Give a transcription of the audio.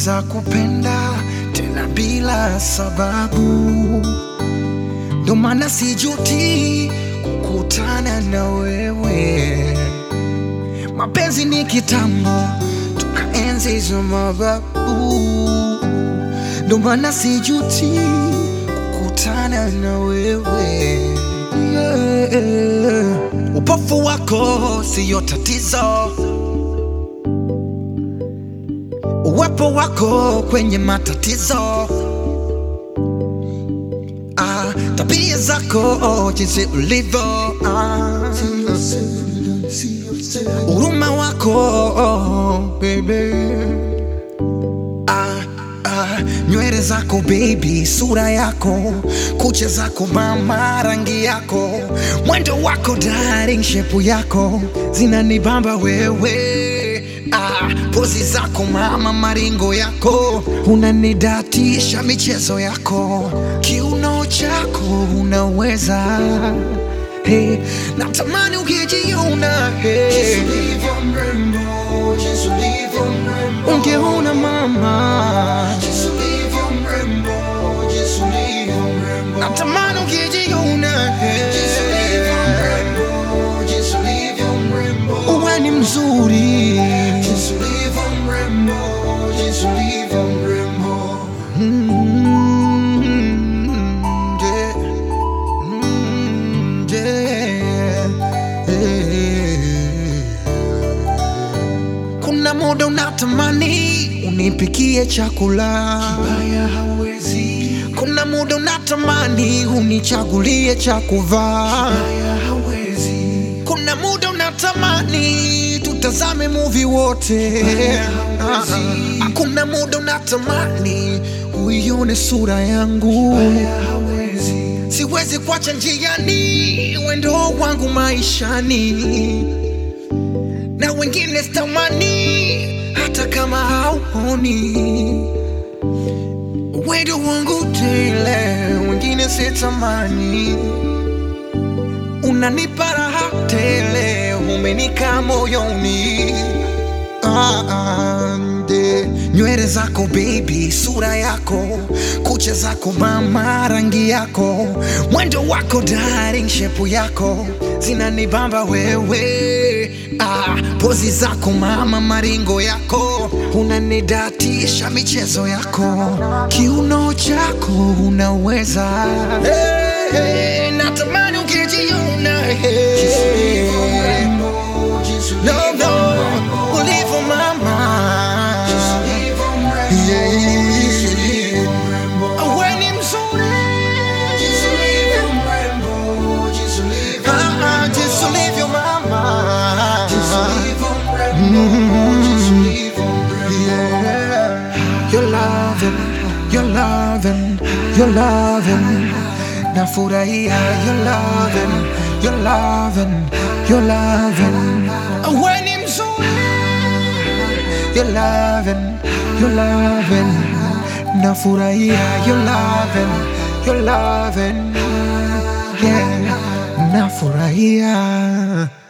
naweza kupenda tena bila sababu, ndo maana sijuti kukutana na wewe. Mapenzi ni kitambo, tukaenzi hizo mababu, ndo maana sijuti kukutana na wewe yeah. Upofu wako siyo tatizo, uwepo wako kwenye matatizo ah, tabia zako jinsi ulivyo ah, huruma wako baby ah, ah, nywele zako baby, sura yako, kucha zako mama, rangi yako, mwendo wako darling, shepu yako zinanibamba wewe ah, pozi zako mama, maringo yako unanidatisha, michezo yako, kiuno chako unaweza hey, natamani ukijiona hey. Ungeona mama, natamani ukijiona hey. Uwe ni mzuri Mm, yeah. Mm, yeah. Yeah. Kuna muda unatamani unipikie chakula kibaya, hawezi. Kuna muda unatamani unichagulie cha kuvaa kibaya, hawezi. Kuna muda unatamani tutazame movie wote Ah, ah. Kuna muda unatamani uione sura yangu siwezi kuacha njiani wendo wangu maishani na wengine sitamani hata kama hauoni wendo wangu tele wengine sitamani unanipa raha tele umenika moyoni Ah, ah, nde. nywele zako baby, sura yako, kucha zako mama, rangi yako, mwendo wako darling, shepu yako zinanibamba wewe. Ah, pozi zako mama, maringo yako unanidatisha, michezo yako, kiuno chako unaweza hey, hey, natamani ukijiona hey. No, no, ulivyo mama Yeah, we ni mzuri Ah, ah, jinsi ulivyo mama Yeah. You're loving, you're loving, you're loving Nafurahia, you're loving, you're loving, you're loving We ni mzuri You're loving, you're loving Nafurahia, you're loving, you're loving Yeah, nafurahia